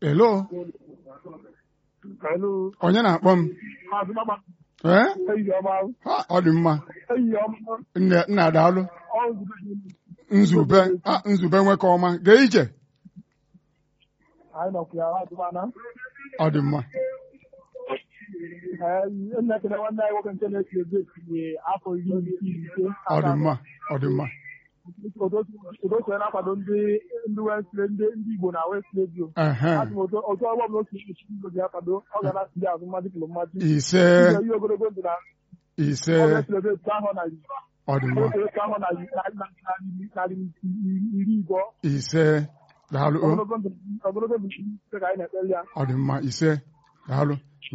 Hello, Hello. onye na-akpọ m? Maazị Mama, Ee? ehihie ọma. Ha, ọ dị mma. Ehihie ọma. Nne nna daalụ. Ọ nzube gị. Nzube, ah, nzube nwekọ ọma. Gee ije. Anyị nọkwa ya adụmana. Ọ dị mma. Nna ekele nwanne anyị nwoke nke na-esi ebe etinye afọ iri na ise. Ọ dị mma. Ọ dị mma. Odo so na-akwado ndị ndị Wesley ndị ndị Igbo na Wesley Radio. Ehe. Asị m otu otu ọgbọ m n'otu echi Igbo ji akwado ọ ga na-asị azụ mmadụ kịlụ mmadụ. Ise, Ihe ogologo ndụ na ise. ọ Wesley Radio etu ahụ na Ọ dị mma. Wesley etu ahụ na narị iri igbo. Ise. Daalụ. o. Ogologo ndụ ogologo ndụ ka anyị na-ekpere ya. Ọ dị mma. Ise. Daalụ.